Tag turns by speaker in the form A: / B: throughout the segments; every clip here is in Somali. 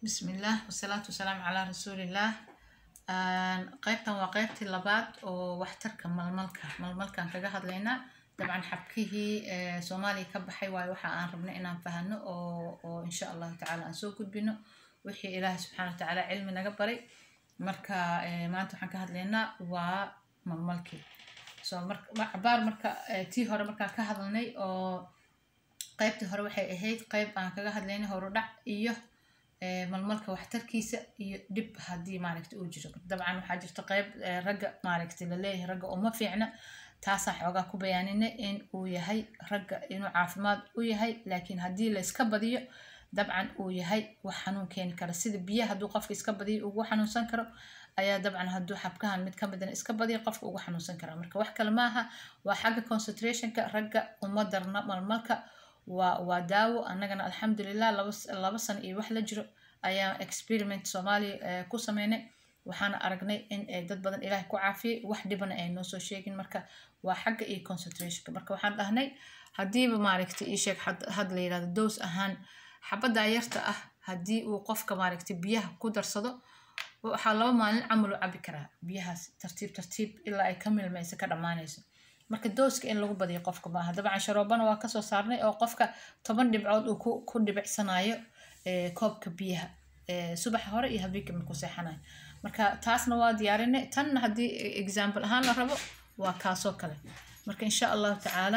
A: bismillaah wasalaatu wasalaamu calaa rasuulillaah qaybtan waa qaybtii labaad oo waxtarka malmalka malmalkaan kaga hadlaynaa dabcan xabkihii soomaaliya ka baxay waayo waxa aan rabna inaan fahano oo oo insha allahu tacaala aan soo gudbino wixii ilaahay subxaana wa tacaala cilmi naga baray marka maanta waxaan ka hadlaynaa waa malmalkii so marcabaar marka tii hore markaan ka hadalnay oo qaybtii hore waxay ahayd qayb aan kaga hadlaynay horudhac iyo malmalka waxtarkiisa iyo dhib haddii maaragta uu jiro dabcan waxaa jirta qayb ragga maaragta laleeyahay ragga uma fiicna taasaan xoogaa ku bayaaninay in uu yahay ragga inuu caafimaad u yahay laakiin haddii la iska badiyo dabcan uu yahay wax xanuun keeni kara sida biyaha hadduu qofka iska badiyo ugu xanuunsan karo ayaa dabcan hadduu xabkahan mid ka midana iska badiyo qofka ugu xanuunsan kara marka wax kale maaha waa xagga concentrationka ragga uma darna malmalka waa waa daawo annagana alxamdulilah laba laba sano iyo wax la jiro ayaan experiment soomaaliya ku sameynay waxaana aragnay in dad badan ilaahay ku caafiyay wax dhibana ay noo soo sheegin marka waa xagga iyo concentrationka marka waxaan dhahnay haddiiba maaragtay ii sheeg had la yirahdo doos ahaan xabaddaa yarta ah haddii uu qofka maaragtay biyaha ku darsado waxaa laba maalin camal u cabi karaa biyahaas tartiib tartiib ilaa ay ka milmayso ka dhammaanayso marka dooska in lagu badiyo qofka maaha dabcan sharoobana waa kasoo saarnay oo qofka toban dhibcood uu ku dhibicsanayo koobka biyaha subaxa hore iyo habeenka markuu seexanayo marka taasna waa diyaarinay tanna haddii example ahaan la rabo waa kaasoo kale marka insha allahu tacaala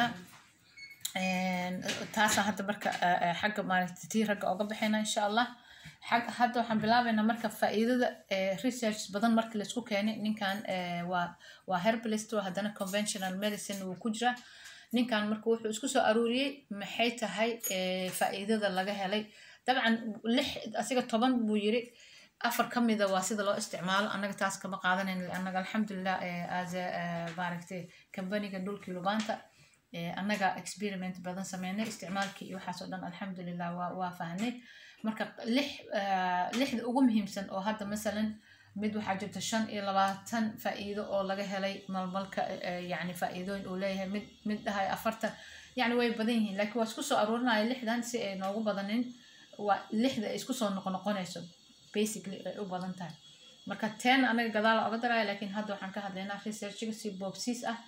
A: taasaan hadda marka xagga maaragta tii ragga oga baxayna insha allah hadda waxaan bilaabaynaa marka faa'iidada research badan marka laisku keenay ninkan waa waa herbalist oo haddana conventional medicine wuu ku jiraa ninkan marka wuxuu isku soo aruuriyey maxay tahay faa'iidada laga helay dabcan lix asiga toban buu yiri afar ka mida waa sida loo isticmaalo annaga taas kama qaadanayn annaga alxamdulilah as maaragtay kambaniga dhulkii lubaanta annaga experiment badan sameynay isticmaalkii iyo waxaas oo dhan alxamdulilah waa waa fahnay marka lix lixda ugu muhiimsan oo hadda masalan mid waxaa jirta shan iyo labaatan faa'iido oo laga helay malmalka yacni faa'iidooyin uu leeyahay mid mid dhahay afartan yacni way badan yihiin laakiin waa isku soo aruurinaya lixdan si ay noogu badanin waa lixda ay isku soo noqonoqonayso basically ay u badan tahay marka ten anaga gadaala oga daraya laakiin hadda waxaan ka hadlaynaa researchiga si boobsiis ah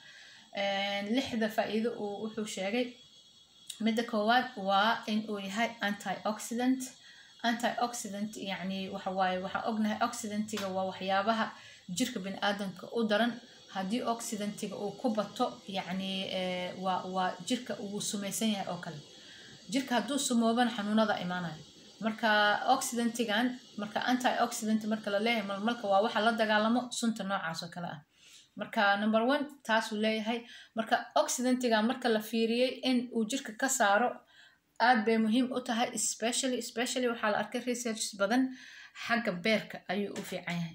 A: lixda faa'iido uu wuxuu sheegay midda koowaad waa in uu yahay antioxidant antioxidant yacni waxa waaye waxaa ognahay oxidantiga waa waxyaabaha jirka bini-aadanka u daran haddii oxidantiga uu ku bato yacni waa waa jirka uu sumaysan yahay oo kale jirka hadduu sumoobana xanuunada imaanayo marka oxidantigan marka antioxidant marka la leeyahay malmalka waa waxa la dagaalamo sunta noocaas oo kale ah marka number one taasuu leeyahay marka oxidantiga marka la fiiriyey in uu jirka ka saaro aad bay muhiim u tahay specially especially waxaa la arkay research badan xagga beerka ayuu u fiican yahay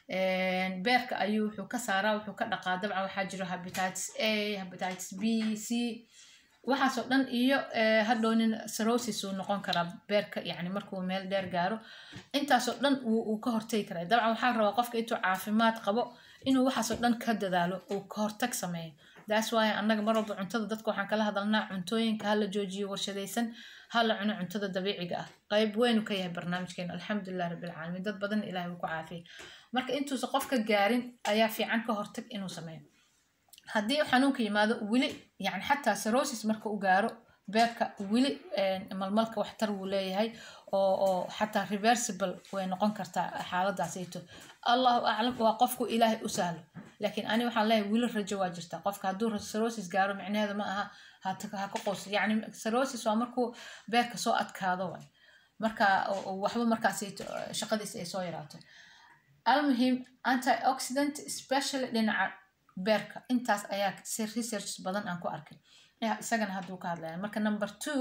A: beerka ayuu wuxuu ka saaraa wuxuu ka dhaqaa dabcan waxaa jiro habititis a habititis b c waxaasoo dhan iyo hadhownin sarosis uu noqon karaa beerka yani markuu meel dheer gaaro intaasoo dhan uu ka hortagi karaa dabcan waxaa rabaa qofka intuu caafimaad qabo inuu waxaasoo dhan ka dadaalo uu ka hortag sameeyo daas waaye annaga mar walba cuntada dadka waxaan kala hadalnaa cuntooyinka hala joojiyo warshadaysan hala cuno cuntada dabiiciga ah qayb weynu ka yahay barnaamijkeena alxamdulilah rabbilcaalamiin dad badan ilahay uu ku caafiyay marka intuusa qofka gaarin ayaa fiican ka hortag inuu sameeyo haddii xanuunka yimaado weli yani xataa sarosis marka u gaaro beerka weli malmalka waxtar wuu leeyahay oo oo xataa reversible way noqon kartaa xaaladaasayto allahu aclam waa qofku ilaahay u sahlo laakiin ani waxaan leeyahay weli rajo waa jirta qofka hadduu sarosis gaaro micnaheedu ma aha ha ka qoos yani sarosis waa markuu beerka soo adkaado waay marka waxba markaasayto shaqadiisa ay soo yaraato almuhim antioxidant specially dhinaca beerka intaas ayaa research badan aan ku arkay isagana hadduu ka hadlaya marka number two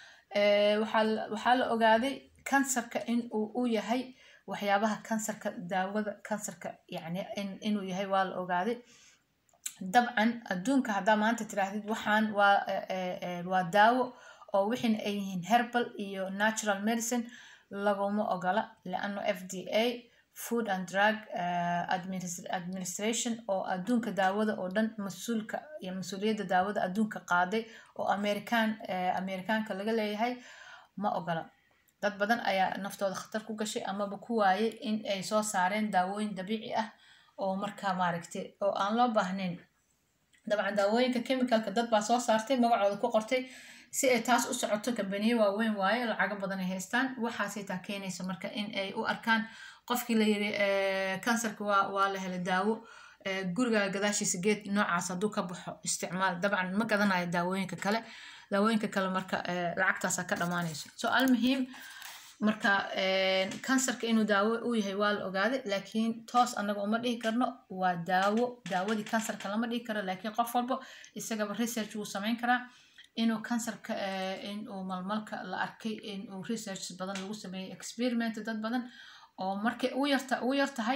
A: waxaa la ogaaday kansarka in uu u yahay waxyaabaha kansarka daawada kansarka yani inuu yahay waa la ogaaday dabcan adduunka haddaa maanta tiraahdid waxaan waa waa daawo oo wixina ay yihiin herbal iyo natural medicine laguma ogola leano f d a food and drug administration oo adduunka daawada oo dhan mas-uulka iyo mas-uuliyadda daawada adduunka qaaday oo american amerikaanka laga leeyahay ma ogola dad badan ayaa naftooda khatar ku gashay amaba ku waayay in ay soo saareen daawooyin dabiici ah oo markaa maaragtay oo aan loo baahnayn dabcan daawooyinka chemicalka dad baa soo saartay magacooda ku qortay si ay taas u socoto kambaniye waaweyn waaye lacago badan ay haystaan waxaasay taa keenaysa marka in ay u arkaan qofkii la yiri kansarka waa waa la helay daawo guriga gadaashiisa geed noocaas hadduu ka baxo isticmaal dabcan ma gadanayo daawooyinka kale daawooyinka kale marka lacagtaasa ka dhammaanayso so almuhiim marka kansarka inuu daawo u yahay waa la ogaaday laakiin toos annaga uma dhihi karno waa daawo daawadii kansarka lama dhihi karo laakiin qof walba isagaba research wuu samayn karaa inuu kansarka inuu malmalka la arkay inuu research badan lagu sameeyey experiment dad badan oo markay ugu yarta ugu yar tahay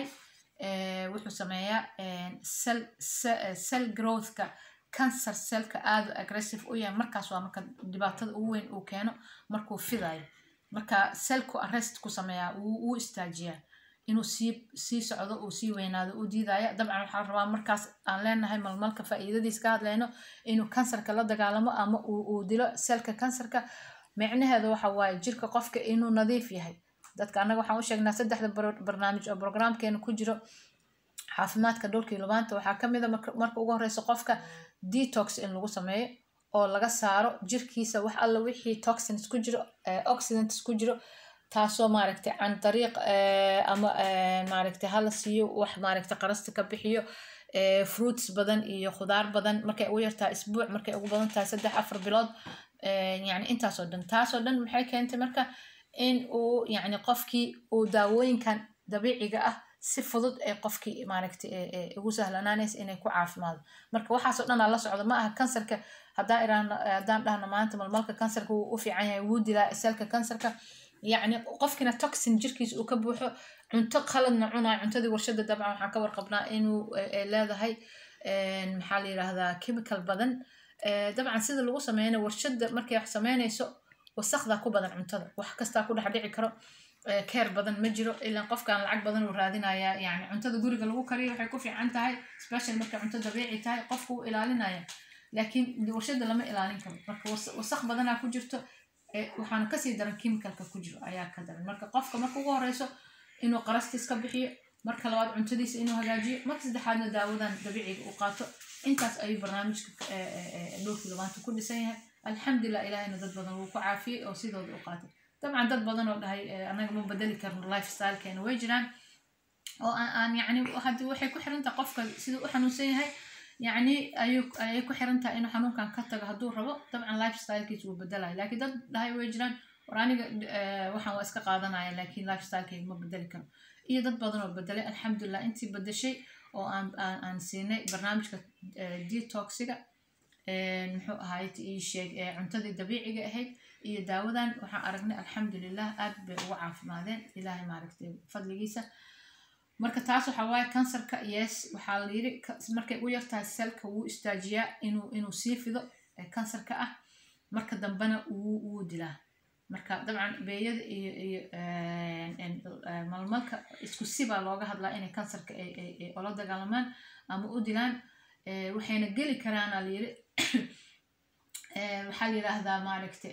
A: wuxuu sameeyaa cell cell growthka cancer cellka aada aggressive u yahay markaas waa marka dhibaatada ugu weyn uu keeno markuu fidayo marka cellku arrest ku sameeyaa wuu istaajiyaa inuu sii sii socdo uu sii weynaado uu diidaya dabcan waxaa rabaa markaas aan leenahay malmalka faa'iidadiis ka hadlayno inuu kansarka la dagaalamo ama uu dilo selka kansarka micnaheeda waxa waaye jirka qofka inuu nadiif yahay dadka annaga waxaan u sheegnaa saddexda barnaamij oo programkeena ku jiro caafimaadka dhulkii lubaanta waxaa ka mid a marka ugu horeysa qofka detox in lagu sameeyo oo laga saaro jirkiisa wax alla wixii toxins ku jiro oxidants ku jiro taasoo maaragtay can dariiq ama maaragtay hala siiyo wax maaragtay qarasta ka bixiyo fruits badan iyo khudaar badan markay ugu yartahay isbuuc markay ugu badan tahay saddex afar bilood yani intaasoo dhan taasoo dhan maxay keentay marka in uu yani qofkii uu daawooyinkan dabiiciga ah si fudud ee qofkii maaragtay ugu sahlanaanaysa inay ku caafimaado marka waxaasoo dhan aa la socda ma aha kansarka haddaan iraahno haddaan dhahno maanta malmalka kansarka wuu u fiican yahay wuu dilaa selka kansarka yacni qofkina toxin jirkiisa uu ka buuxo cunto qaladna cunayo cuntadii warshada dabcan waxaan ka warqabnaa inuu leedahay maxaa la yidhaahdaa chemical badan dabcan sida lagu sameynayo warshada markay wax sameynayso wasakda ku badan cuntada wax kastaa ku dhex dhici karo keer badan ma jiro ilaan qofkaan lacag badan uu raadinaya yani cuntada guriga lagu kariyo waxay ku fiican tahay special markay cunto dabiici tahay qofku uu ilaalinaya laakiin warshada lama ilaalin karo marka wasaq badanaa ku jirto waxaana kasii daran chemicalka ku jiro ayaa ka daran marka qofka marka ugu horeyso inuu qarastiis ka bixiyo marka labaad cuntadiisa inuu hagaajiyo marka saddexaadna daawadan dabiiciga uu qaato intaas ayuu barnaamijka dhowrkii labaanta ku dhisan yahay alxamdulilah ilahayna dad badan wuu ku caafiyey oo sidooda u qaatay dabcan dad badan oo dhahay anaga ma bedeli karno lifestylekeena way jiraan oo aan yani hadii waxay ku xiran tahay qofka siduu u xanuunsan yahay yacni ayuu ayay ku xiran tahay inuu xanuunkan ka tago hadduu rabo dabcan lifestylekiisa wuu bedelaya laakiin dad dhahay way jiraan war aniga waxaan waa iska qaadanaya laakiin lifestylekeyga ma bedeli karo iyo dad badan oo bedelay alxamdulilah intii bedeshay oo aan aan aan siinay barnaamijka detoxiga muxuu ahayd ii sheeg cuntadii dabiiciga ahayd iyo daawadan waxaan aragnay alxamdulilah aad bay uga caafimaadeen ilaahay maaragtay fadligiisa marka taas waxaa waaye kansarka yes waxaa la yiri markay u yartahay selka wuu istaajiyaa inuu inuu sii fido kansarka ah marka dambena wuu wuu dilaa marka dabcan beeyada iyo iyo malmalka isku sibaa looga hadlaa inay kansarka ay ola dagaalamaan ama u dilaan waxayna geli karaana la yiri waxaa la yidhaahdaa maaragta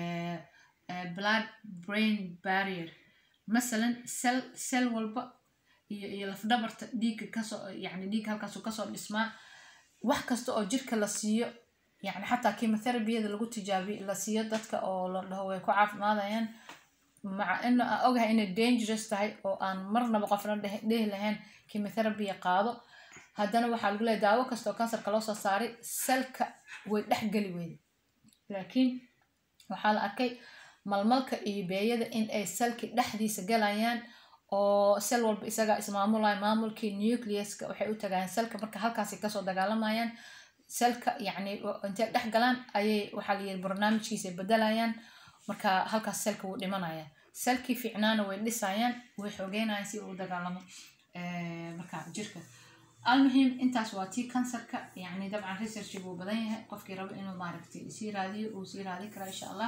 A: blood brain barrier masalan cell cell walba iyo iyo lafdhabarta dhiigga kasoo yani dhiigga halkaasu kasoo dhismaa wax kasta oo jirka la siiyo yani xataa chemotherapyada lagu tijaabiyo la siiyo dadka oo la dhaho way ku caafimaadayaan maca ina aan ogahay inay dangerous tahay oo aan marnaba qofna dhehi lahayn chemotherapya qaado haddana waxaa lagu leeyahy daawo kasta oo kansarka loo soo saaray selka way dhexgeli weyday laakiin waxaa la arkay malmalka iyo beeyada in ay selki dhexdiisa galayaan oo sel walba isagaa ismaamulaya maamulkii nucleuska waxay u tagayaan selka marka halkaasay kasoo dagaalamayaan selka yacni intay dhex galaan ayay waxaa layiri barnaamijkiisa bedelayaan marka halkaas selka wuu dhimanaya selkii fiicnaana way dhisayaan way xoogeynayaan si uu dagaalamo marka jirka almuhim intaas waa tii kansarka yani dabcan researchi buu badan yahay qofkii rabo inuu maaragtay sii raadiyo uu sii raadi karaa insha allah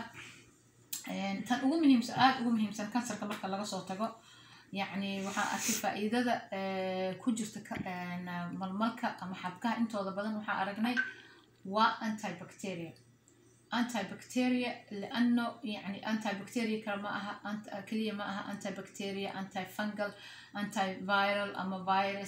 A: tan ugu muhiimsan aada ugu muhiimsan kansarka marka laga soo tago yacni waxaan arkay faa-iidada ku jirta malmalka ama xabkaha intooda badan waxaa aragnay waa antibacteria antibacteria لأنه يعني antibacteria kale ma aha ant- keliya ma aha antibacteria antifungal antiviral ama virus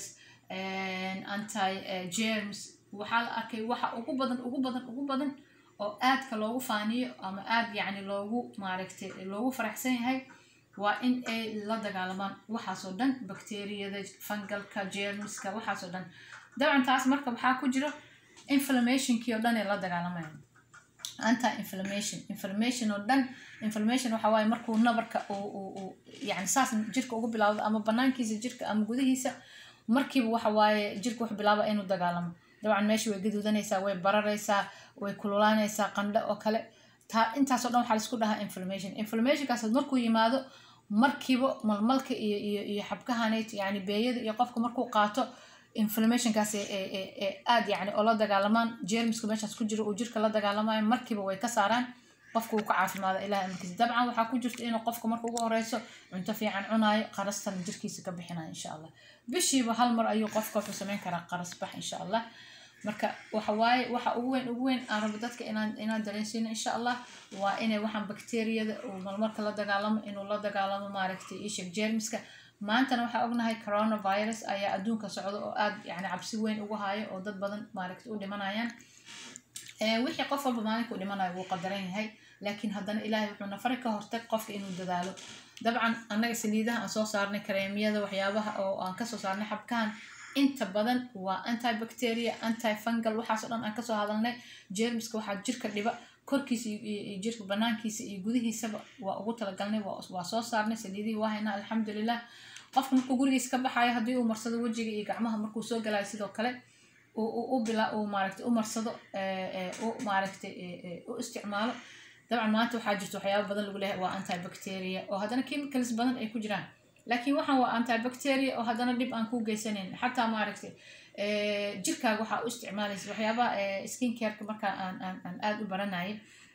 A: anti germs waxaa la arkay waxa ugu badan ugu badan ugu badan oo aadka loogu faaniyo ama aad yacni loogu maaragtay loogu faraxsan yahay waa in ay la dagaalamaan waxaasoo dhan bacteriyada fungalka germska waxaasoo dhan dabcan taas marka waxaa ku jiro inflammationkii oo dhan ay la dagaalamayaan anti inflammation inflammation oo dhan inflammation waxa waaye markuu nabarka uu uu uu yani saas jirka ugu bilaawdo ama banaankiisa jirka ama gudihiisa markiiba waxa waaye jirka wuxuu bilaaba inuu dagaalamo dabcan meesha way gaduudanaysaa way bararaysaa way kululaanaysaa qandho oo kale taa intaasoo dhan waxaa laisku dhahaa inflammation inflammationkaas markuu yimaado markiiba malmalka iyo iyo iyo xabkahaneyd yani beeyada iyo qofka markuu qaato inflammationkaas ee aad yani oo la dagaalamaan jermiska meeshaas ku jiro uu jirka la dagaalamayo markiiba way ka saaraan qofka uu ka caafimaada ilaah amarkiisa dabcan waxaa ku jirta inuu qofka marka ugu horeyso cunto fiican cunaayo qarastan jirkiisa ka bixinayo insha allah bishiiba hal mar ayuu qofka wuxuu sameyn karaa qaras bax insha allah marka waxa waaye waxa ugu weyn ugu weyn aan rabo dadka inaan inaan dareensiino insha allah waa inay waxaan bakteeriyada uu malmarka la dagaalamo inuu la dagaalamo maaragtay isheg jermiska maantana waxaa ognahay coronavirus ayaa adduunka socda oo aad yani cabsi weyn ugu hayo oo dad badan maaragtay u dhimanayaan wixii qof walba maalinka u dhimanayo wuu qadaran yahay laakiin haddana ilaahay wuxuu nafari ka hortag qofka inuu dadaalo dabcan annaga saliidaha aan soo saarnay kareemiyada waxyaabaha oo aan kasoo saarnay xabkahan inta badan waa antibacteria antifungal waxaasoo dhan aan kasoo hadalnay jermiska waxaa jirka dhiba korkiisa iyo jirka banaankiisa iyo gudihiisaba waa ugu talagalnay waa soo saarnay saliidihii waa haynaa alxamdulilah qofka markuu gurigiisa ka baxayo haddii uu marsado wejiga iyo gacmaha markuu soo galayo sidoo kale u bila uu maaragtay u marsado u maaragtay u isticmaalo dabcan maanta waxaa jirta waxyaaba badan lagu leeyahay waa antibacteria oo haddana chemicals badan ay ku jiraan laakiin waxaan waa antibacteria oo haddana dhib aan ku geysanayn xataa maaragtay jirkaaga waxaa u isticmaalaysa waxyaabaha skin careka markaa aan aan aan aada u baranayay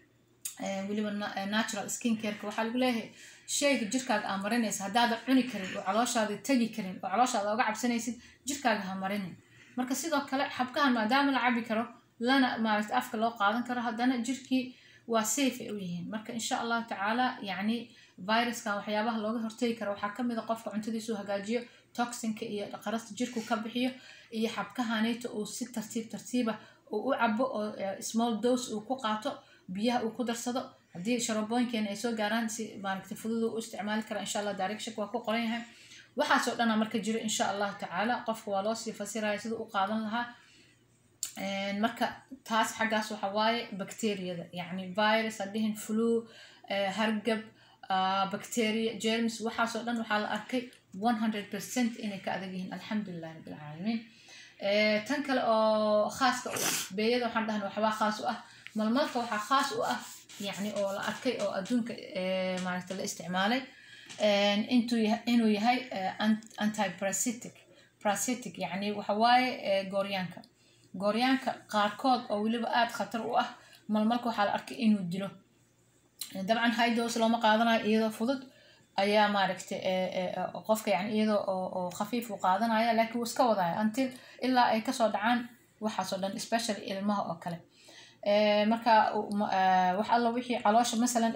A: weliba natural skin careka waxaa lagu leeyahay shayga jirkaaga aa marinaysa haddaadan cuni karin oo calooshaada tegi karin oo calooshaada oga cabsanaysid jirkaaga ha marinin marka sidoo kale xabkahan maadaama la cabi karo lana maaragta afka loo qaadan karo haddana jirkii waa safe ay u yihiin marka insha allahu tacaala yacni viruskan waxyaabaha looga hortegi karo waxaa kamid a qofka cuntadiisu hagaajiyo toxinka iyo qarasta jirku ka bixiyo iyo xabkahaneyta uu si tartiib tartiiba uu u cabo oo small dose uu ku qaato biyaha uu ku darsado haddii sharabooyinkeena ay soo gaaraan si maaragta fudud u isticmaali kara insha allah direction waa ku qoran yahay waxaasoo dhanaa marka jiro insha allahu tacaala qofka waa loo sii fasiraya sida u qaadan lahaa marka taas xaggaas waxa waaye bacteriyada yacni virus hadhihin flu hargab bacteria germs waxaasoo dhan waxaa la arkay one hundred percent inay ka adag yihiin alxamdulilah rabbilcaalamiin tan kale oo khaaska u ah beeyada waxaan dhahna waxbaa khaas u ah malmalka waxaa khaas u ah yacni oo la arkay oo adduunka maaragta la isticmaalay inuu yahay antiparasitic parasitic yacni waxa waaye gooryaanka gooryaanka qaarkood oo weliba aada khatar u ah malmalka waxaa la arkay inuu dilo dabcan hidos looma qaadanayo iyadoo fudud ayaa maaragtay qofka yani iyadoo oo khafiif u qaadanaya laakiin wuu iska wadaya until ilaa ay kasoo dhacaan waxaasoo dhan especially ilmaha oo kale marka wax alla wixii caloosha masalan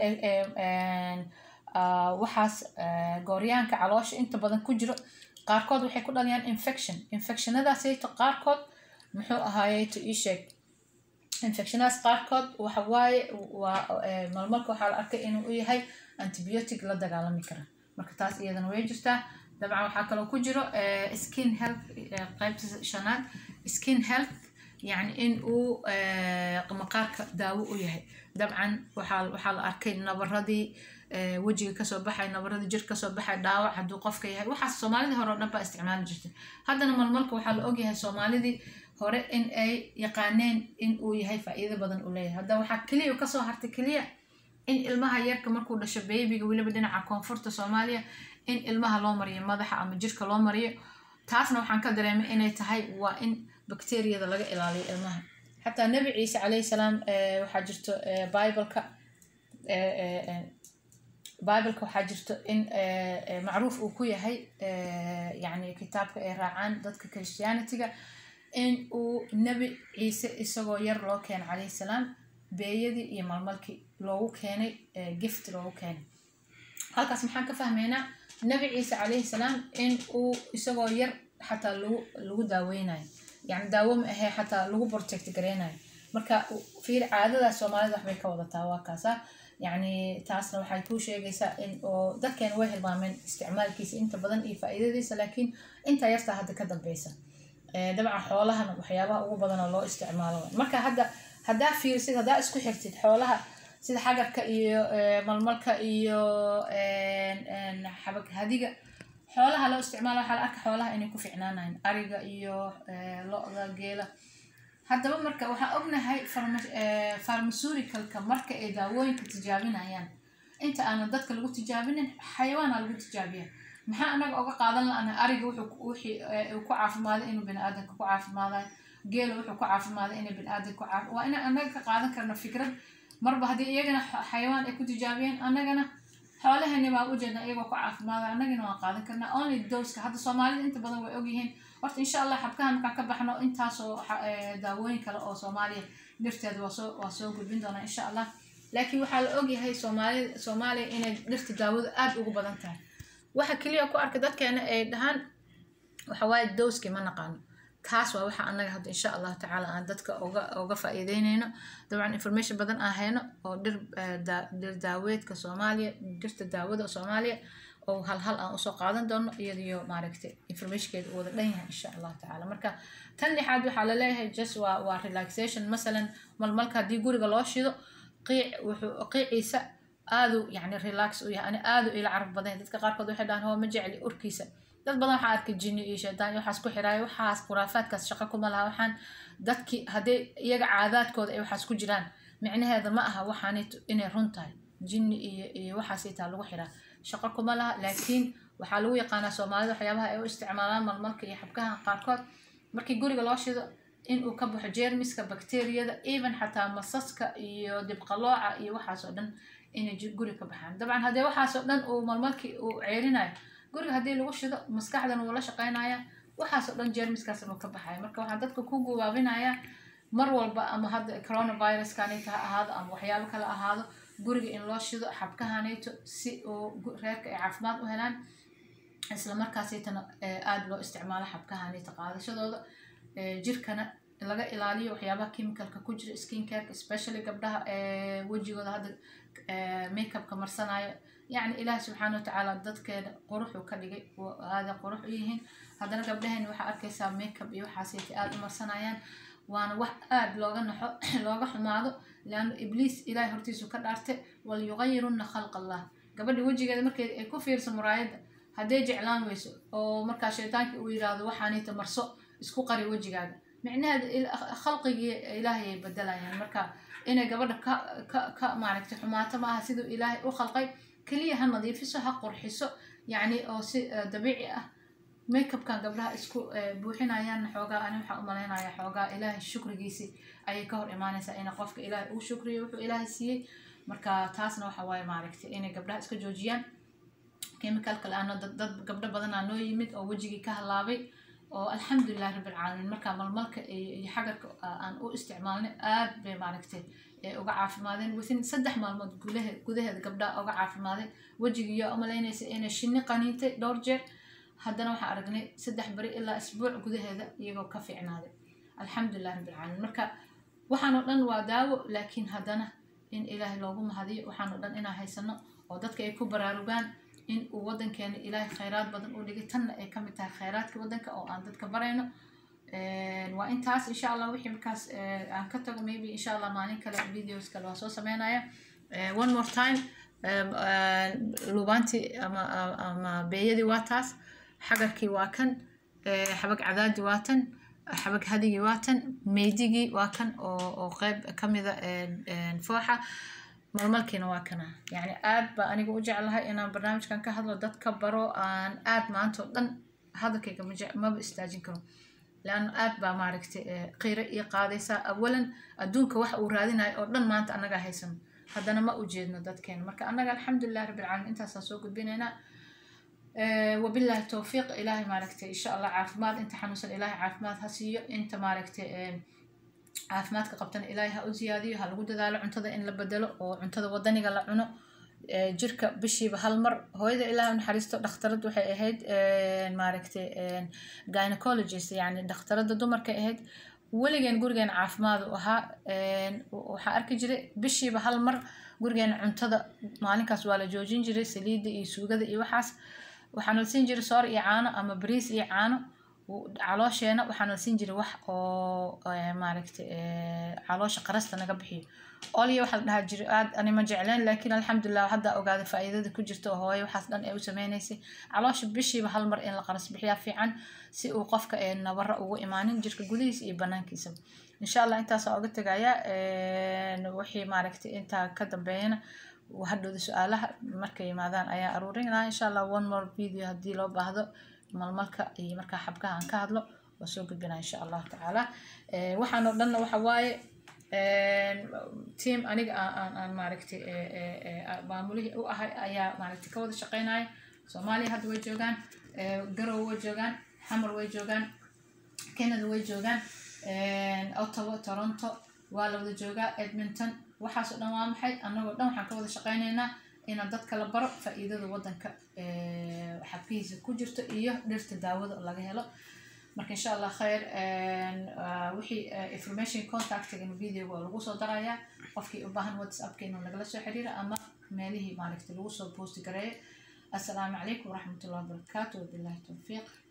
A: waxaas gooryaanka caloosha inta badan ku jiro qaarkood waxay ku dhaliyaan infection infectionadaasayto qaarkood muxuu ahaayeyto ii sheeg infectionadaas qaarkood waxa waaye waa malmalka waxaa la arkay inuu u yahay antibiotic la dagaalami kara marka taas iyadana way jirtaa dabcan waxaa kaloo ku jiro skin health qaybta shanaad skin health yani in uu maqaarka daawo u yahay dabcan waxaa waxaa la arkay nabaradii wejiga kasoo baxay nabaradii jir kasoo baxay dhaawac hadduu qofka yahay waxaas soomaalidii hore oo dhan baa isticmaali jirtay haddana malmalka waxaa la ogyahay soomaalidii hore in ay yaqaaneen in uu yahay faa-iido badan u leeyahay hadda waxaa keliya kasoo hartay keliya in ilmaha yarka markuu dhasho beebiga weliba dhinaca koonfurta soomaaliya in ilmaha loo mariyo madaxa ama jirka loo mariyo taasna waxaan ka dareemay inay tahay waa in bakteriyada laga ilaaliyo ilmaha xataa nebi ciise calayhi salaam waxaa jirto bibleka bibleka waxaa jirto in macruuf uu ku yahay yani kitaabka ay raacaan dadka christianitiga in uu nebi ciise isagoo yar loo keeno calayhi salaam beeyadii iyo malmalkii loogu keenay gift loogu keenay halkaas maxaan ka fahmaynaa nabi ciise calayhi salaam in uu isagoo yar xataa lagu lagu daaweynayo yani daawo ma ahee xataa lagu protect gareynayo marka fiir caadadaas soomaalida waxbay ka wadataa waa kaasa yacni taasna waxay kuu sheegaysaa in oo dadkeena way hilmaameen isticmaalkiisa inta badan iyo faa'iidadiisa laakiin intaa yartaa hadda ka dambeysa dabcan xoolahana waxyaabaha ugu badan oo loo isticmaalo marka hadda haddaa fiirsid haddaa isku xirtid xoolaha sida xagarka iyo malmalka iyo xabag hadiga xoolaha loo isticmaalo waxaa la arka xoolaha inay ku ficnaanayn ariga iyo lo-da geela haddaba marka waxaan ognahay pharmaceutical-ka marka ay daawooyinka tijaabinayaan inta aanan dadka lagu tijaabinin xayawaana lagu tijaabiya maxaa anaga oga qaadan la-ana ariga wixii uu ku caafimaaday inuu bini-aadanka ku caafimaadayo geela wuxuu ku caafimaaday inay bini-aadanka ku caafi waa inaan anaga ka qaadan karno fikrad marba haddii iyagana xayawaan ay ku tijaabiyeen annagana xoolahani baa ujeedna iyagoo ku caafimaada annagana waan qaadan karnaa only doska hadda soomaalida inta badan way ogyihiin horta insha allah xabkaha markaan ka baxno intaasoo daawooyin kale oo soomaaliya dhirteeda waa soo waa soo gudbin doonaa insha allah laakiin waxaa la ogyahay soomaalida soomaaliya inay dhirta daawada aada ugu badan tahay waxa keliya ku arka dadkeena ay dhahaan waxawaaye dowski ma naqaano taas waa waxa annaga hadda insha allahu tacaala aan dadka oga oga faa'iideyneyno dabcan information badan aan hayno oo dhir dhir daaweedka soomaaliya dhirta daawada soomaaliya oo hal hal aan usoo qaadan doono iyadiyo maaragtay informationkeeda uu wada dhan yahay insha allahu tacaala marka tan lixaad waxaa laleeyahay just waa waa relaxation masalan malmalka haddii guriga loo shido qiic wuxuu qiiciisa aadu yani relax u yahay ani aadu ila caraf badan dadka qaarkood waxay dhahaan hoo ma jecli urkiisa dad badan waxaa arkay jinni iyo shaydaan iyo waxaas ku xiraayo waxaas khuraafaadkaas shaqo kuma laha waxaan dadki haddii iyaga caadaadkooda ay waxaas ku jiraan micnaheeda ma aha waxaanito inay run tahay jinni iyo iyo waxaasitaa lagu xiraa shaqo kuma laha laakiin waxaa lagu yaqaanaa soomaalida waxyaabaha ay u isticmaalaan malmalka iyo xabkaha qaarkood markii guriga loo shido inuu ka baxo jeermiska bakteriyada even xataa masaska iyo dibqalooca iyo waxaasoo dhan inay guri ka baxaan dabcan haddee waxaasoo dhan uu malmalkii uu ceerinayo guriga haddii lagu shido maskaxdan wuu la shaqeynaya waxaasoo dhan jeermiskaas uu ka baxaya marka waxaan dadka ku gubaabinayaa mar walba ama hadda coronaviruskanayto ha ahaado ama waxyaabo kale ahaado guriga in loo shido xabkahanayto si uu reerka ay caafimaad u helaan isla markaasaytana aada loo isticmaalo xabkahanayto qaadashadooda jirkana laga ilaaliyo waxyaabaha chemicalka ku jira skin careka especially gabdhaha wejigooda hadda makeupka marsanayo yacni ilaahi subxaana watacaala dadkeena quruxuu ka dhigay aada qurux u yihiin haddana gabdhaheen waxaa arkaysaa makeup iyo waxaasayta aada u marsanayaan waana wax aada looga naxo looga xumaado leanna ibliis ilaahay hortiisu ka dhaartay walyuqayirunna khalq allah gabadha wejigeeda markeed ay ku fiirso muraayadda hadday jeclaan weyso oo markaa shaytaankii uu yidhaahdo waxaanayta marso isku qari wejigaaga micnaheeda khalqigii ilaahay ay bedelayaan marka inay gabadha ka ka ka maaragtay xumaato maaha siduu ilaahay u khalqay keliya ha nadiifiso ha qurxiso yacni oo si dabiici ah makeupkan gabdhaha isku buuxinayaan xoogaa ani waxaa umalaynaya xoogaa ilaahay shukrigiisii ayay ka hor imaanaysaa ina qofka ilaahay uu shukriyo wuxuu ilaahay siiyey marka taasna waxa waaye maaragtay inay gabdhaha iska joojiyaan chemicalka la-aano dad gabdho badanaa noo yimid oo wejigii ka halaabay oo alxamdulilah rabbilcaalamiin markaa malmalka iyo xagarka aan u isticmaalnay aad bay maaragtay uga caafimaadeen within saddex maalmood gudahe gudaheeda gabdhaha uga caafimaadeen wejigiiyo umalaynaysa inay shinni qaniintay dhowr jeer haddana waxaan aragnay saddex beri ilaa isbuuc gudaheeda iyagoo ka fiicnaaday alxamdulilah rabbilcaalamiin marka waxaanoo dhan waa daawo laakiin haddana in ilaahay loogu mahadiyo waxaanoo dhan inaan haysano oo dadka ay ku baraarugaan in uu wadankeena ilaahay khayraad badan u dhigay tanna ay kamid tahay khayraadka wadanka oo aan dadka barayno waa intaas insha allah wixii markaas aan ka tago maybe insha allah maalin kale videos kale waa soo sameynaya one more time lubaantii ama ama beeyadii waa taas xagarkii waa kan xabag cadaadii waa tan xabag hadigii waa tan meydigii waa kan oo oo qeyb kamida fooxa malmalkiina waa kana yacni aad baa aniga u jeclahay inaan barnaamijkan ka hadlo dadka baro aan aad maanta oo dhan hadalkayga maba istaajin karo leanna aad baa maaragtay qiiro ii qaadaysaa awalan adduunka waxa uu raadinayo oo dhan maanta annagaa haysano haddana ma u jeedno dadkeena marka annaga alxamdulilah rabbilcaalamiin intaasaan soo gudbinaynaa wabillahi towfiiq ilaahay maaragtay insha allah caafimaad inta xanuunsan ilaahay caafimaad ha siiyo inta maaragtay caafimaadka qabtana ilaahay ha u siyaadiyo ha lagu dadaalo cuntada in la bedelo oo cuntada wadaniga la cuno ee, jirka bishiiba hal mar hooyada ilaahay u naxariisto dhakhtarad waxay ahayd een, maaragtay een, gynecologist yani dhakhtarada dumarka ahayd weligeen gurigeen caafimaad u ahaa een, waxaa arki jiray bishiiba hal mar gurigeen cuntada maalinkaas waa la joojin jiray saliidda iyo suugada iyo waxaas waxaana la siin jiray soor iyo caano ama bariis iyo caano w- caloosheena waxaana la siin jiray wax oo eh, maaragtay eh, caloosha qarasta naga bixiyo olya waxaa la dhahaa jiray aad ani ma jecleen laakiin alxamdulilah hadda ogaaday faa'iidada ku jirta oo hooyo waxaas dhan ay u sameynaysay caloosha bishiiba hal mar in la qaras bixiyaa fiican si uu qofka ee nabara ugu imaanin jirka gudihiisa iyo banaankiisa insha allah intaasaa oga tegayaa wixii maaragtay intaa ka dambeeyana hadhowda su-aalaha markay yimaadaan ayaa aruurin lahaa insha allah one more video haddii loo baahdo malmalka iyo markaa xabkaha aan ka hadlo waa soo gudbinaa insha allahu tacaala Eh, waxaan oo dhanna waxa waaye team aniga aan aan aan maaragtay eh, eh, eh, maamulihii u ahay ayaa maaragtay ka wada shaqeynaya soomaaliya hadda way joogaan eh, garow way joogaan xamar way joogaan canada way joogaan ottawa toronto waa la wada joogaa edmonton waxaasoo dhan waa maxay annagoo dhan waxaan ka wada shaqeyneynaa inaan dadka la baro faa'iidada wadanka eh, xabkihiisa ku jirto iyo dhirta daawada laga helo marka insha allah khayr ah, wixii eh, information contactigan videoga waa lagu soo darayaa qofkii u baahan whatsappka inuu nagala soo xiriira ama meelihii maaragtay lagu soo posti gareeyo assalaamu calaykum waraxmatullahi wabarakaatu wabillahi towfiiq